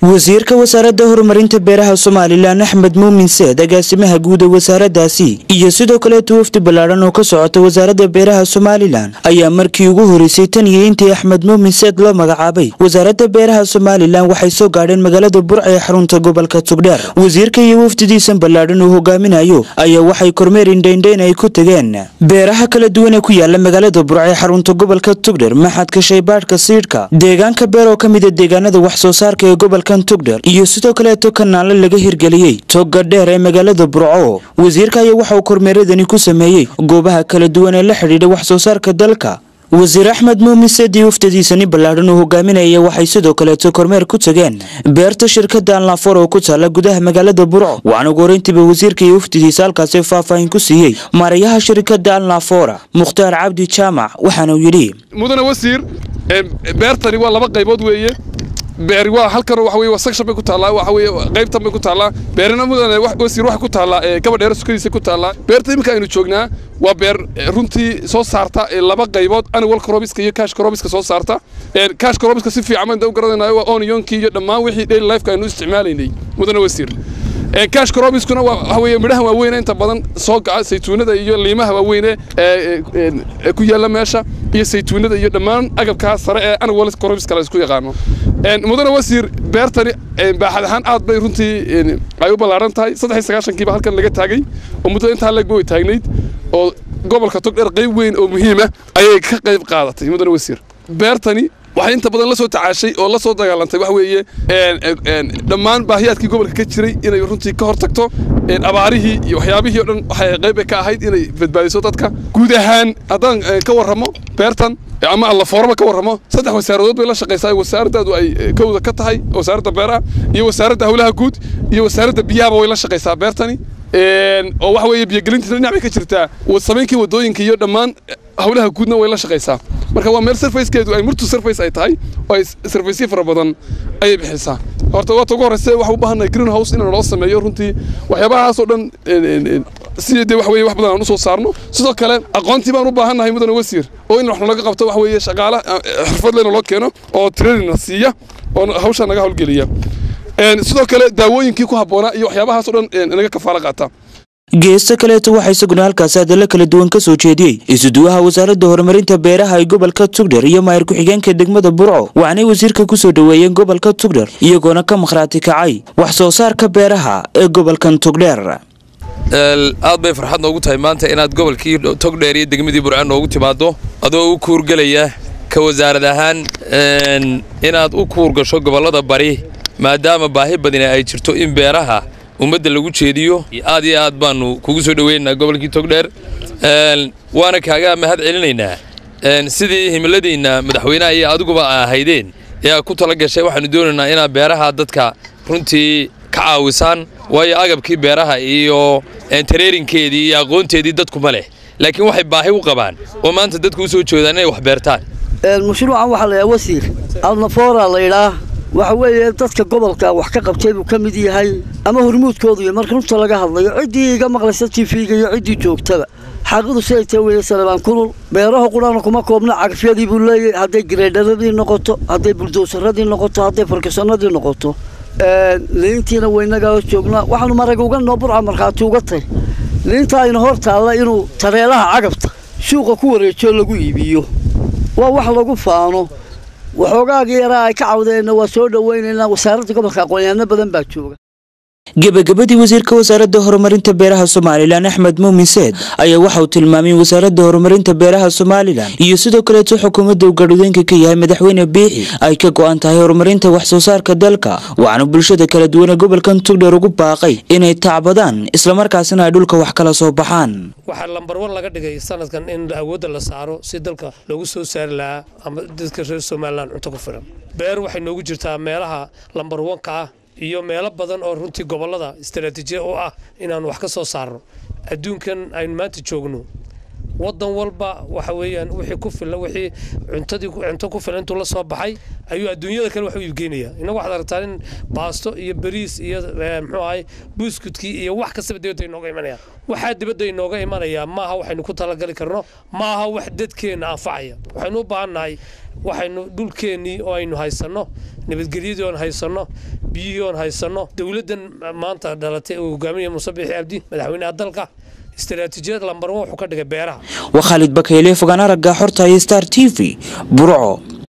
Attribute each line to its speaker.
Speaker 1: wasiirka wasaaradda horumarinta beeraha somalilan axmed muumin seed agaasimaha guud ee wasaaradaasi iyo sidoo kaleeto wafdi ballaadhan oo ka socota wasaaradda beeraha somalilan ayaa markii ugu horeysay tan iyo intii axmed muumin seed loo magacaabay wasaaradda beeraha somalilan waxay soo gaadheen magaalada burca ee xarunta gobolka tugdheer wasiirka iyo wafdidiisan ballaadhan uu hogaaminayo ayaa waxay kormeer indhaindhayn ay ku tegeen beeraha kala duwan ee ku yaala magaalada burca ee xarunta gobolka tugdheer maxadka shaybaadhka siidhka deegaanka beer oo ka mida deegaanada wax soo saarka ee gobolka tugdher iyo sidoo kaleeto kanaale laga hirgeliyey toga dheer ee magaalada burco wasiirka ayaa waxa uu kormeeradani ku sameeyey goobaha kala duwan ee la xidhiidha wax soo saarka dalka wasiir axmed muumin seedi waftadiisani ballaadhan uu hogaaminaya waxay sidoo kaleeto kormeer ku tageen beerta shirkadda alnaafor oo ku taala gudaha magaalada burco waxaana ugu horeyntiiba wasiirka iyo wafdidiisa halkaasi faahfaahin ku siiyey maarayaha shirkadda alnaafora mukhtaar cabdi jaamac waxaana uu yidhi
Speaker 2: mudane wasiir beertani waa laba qaybood weeye beeri waa halkan waxa weeye section bay ku taallaa waxa weeye qaybtan bay ku taallaa beerina mudane wasiir waxay ku taallaa gabadheera sukadiisa ku taallaa beerta iminka aynu joognaa waa beer runtii soo saarta laba qaybood annual crobiska iyo cash crobiska soo saarta cash crobiska si fiican baan u garanaynayo waa onionkii iyo dhammaan wixii daily lifeka aynu isticmaalaynay mudane wasiir cash crobiskuna waxa weeye midhaha waaweyn inta badan soo gaca saytuunada iyo liimaha waaweyne ee ku yaalla meesha iyo saytuunada iyo dhammaan agabkaa sare ee annual crobiska la isku yaqaano mudane wasiir beertani baaxad ahaan aad bay runtii ay u ballaaran tahay saddex iyo sagaashankiiba halkan laga taagay oo muddada intaa leegba way taagnayd oo gobolka togdheer qayb weyn oo muhiima ayay ka qayb qaadatay mudane wasiir beertani waxay inta badan la soo tacaashay oo la soo dagaalantay waxa weeye dhammaan baahiyaadkii gobolka ka jiray inay runtii ka hor tagto abaarihii iyo waxyaabihii o dhan waxay qayb ka ahayd inay badbaadiso dadka guud ahaan haddaan ka warramo beertan ama allafooraba ka warramo saddex wasaaradood bay la shaqaysaa wasaaraddaadu ay kowda ka tahay wasaaradda beeraha iyo wasaaradda howlaha guud iyo wasaaradda biyahaba way la shaqaysaa beertani oo waxa weeye biyogelinta dhinac bay ka jirtaa samaynkii waddooyinka iyo dhammaan howlaha guudna way la shaqaysaa marka waa meel surfacekeedu ay murtu surface ay tahay oo ay surfaceyo fara badan ayay bixisaa horta waata ugu horreyse waxaan u baahannahay green house in loo sameeyo runtii waxyaabahaas oo dhan sidii dee wax weeye wax badan aan u soo saarno sidoo kale aqoontii baan u baahannahay mudane wasiir oo in wax nalaga qabto wax weeye shaqaala xirfad leyna loo keeno oo trainingna siiya oo hawshaa naga howlgeliya sidoo kale daawooyinkii ku habboonaa iyo waxyaabahaas oo dhan naga kafaalo qaata
Speaker 1: geesta kaleeto waxaa isaguna halkaasi hadalla kala duwan ka soo jeediyey isuduwaha wasaaradda horumarinta beeraha ee gobolka tugdher iyo maayir ku-xigeenka degmada burco waxaanay wasiirka ku soo dhoweeyeen gobolka tugdher iyagoona ka makhraati kacay wax soo saarka beeraha ee gobolkan tugdheer
Speaker 3: aad bay farxad noogu tahay maanta inaad gobolkii togdheer iyo degmadii burco noogu timaaddo adoo u kuurgelaya ka wasaarad ahaan inaad u kuur gasho gobollada bari maadaama baahi badani ay jirto in beeraha ummadda lagu jeediyo aad iyo aad baanu kugu soo dhoweynaynaa gobolkii togdheer waana kaaga mahad celinaynaa sidii himiladiinna madaxweynaha iyo adiguba a ahaydeen ee aad ku tala gashay waxaanu doonaynaa inaad beeraha dadka runtii ka caawisaan waayo agabkii beeraha iyo tareerinkeedii iyo aqoonteedii dadkuma leh laakiin waxay baahi u qabaan oo maanta dadku u soo jeedaan inay wax beertaan
Speaker 4: mashruucan waxaa laydhaha wasiir alnafoora laydhaa waxa weeye dadka gobolka wax ka qabtay buu ka mid yahay ama hormuudkoodu iyo marka runta laga hadlayo ciddii iga maqlaysa tifiga iyo ciddii joogtaba xaqidu siday ta weeye salebaan kulul beeraha qudhaana kuma koobna cagafyadii buu leeyahay hadday gareedharadii noqoto hadday buldowsaradii noqoto hadday farkisanadii noqoto liintiina waynagaa joognaa waxaanu marag uga noo burca markhaati uga tay liinta ayna hor taalla inuu tareelaha cagabta suuqa ku wareejiyo lagu iibiyo waa wax lagu faano waxoogaagii yaraa ay ka cawdeenna waa soo dhowaynaynaa wasaaradda gobolka aqoonyaano badan baa jooga
Speaker 1: gebagabadii wasiirka wasaaradda horumarinta beeraha somalilan axmed muumin seed ayaa waxa uu tilmaamay in wasaaradda horumarinta beeraha somalilan iyo sidoo kaleeto xukuumadda uu gadhudeenka ka yahay madaxweyne biixi ay ka go'an tahay horumarinta wax soo saarka dalka waxaana bulshada kala duwan ee gobolkan tugdheer ugu baaqay inay tacbadaan islamarkaasina ay dhulka wax kala soo baxaan
Speaker 5: waxaa lambar wan laga dhigay sanadkan in awoodda la saaro si dalka loogu soo saari lahaa ama dadka reer somalilan cunto ku filan beer waxay noogu jirtaa meelaha lambar wanka ah iyo meelo badan oo runtii gobollada istaraatiijiya u ah inaanu wax ka soo saarno adduunkan aynu maanta joogno waddan walba waxa weeyaan wixii ku filan wixii cuntadii cunto ku filan intuu la soo baxay ayuu adduunyada kale wax u iibgeynaya innagu waxaad aragtaa in baasto iyo bariis iyo muxuu ahay buuskudkii iyo wax kastaba dibadda inooga imanaya waxaa dibadda inooga imanaya maaha waxaynu ku talagali karno maaha wax dadkeenna anfacaya waxaynu u baahannahay waxaynu dhulkeennii oo aynu haysanno nabadgelyadii oon haysanno biyihii oon haysanno dowladdan maanta dhalatay uu hogaaminaya muuse biixi cabdi madaxweynaha dalka istaraatiijiyad lambar wuxuu ka dhigay beeraha
Speaker 1: waa khaalid bakayle fogaan aragga xorta iyo star t v burco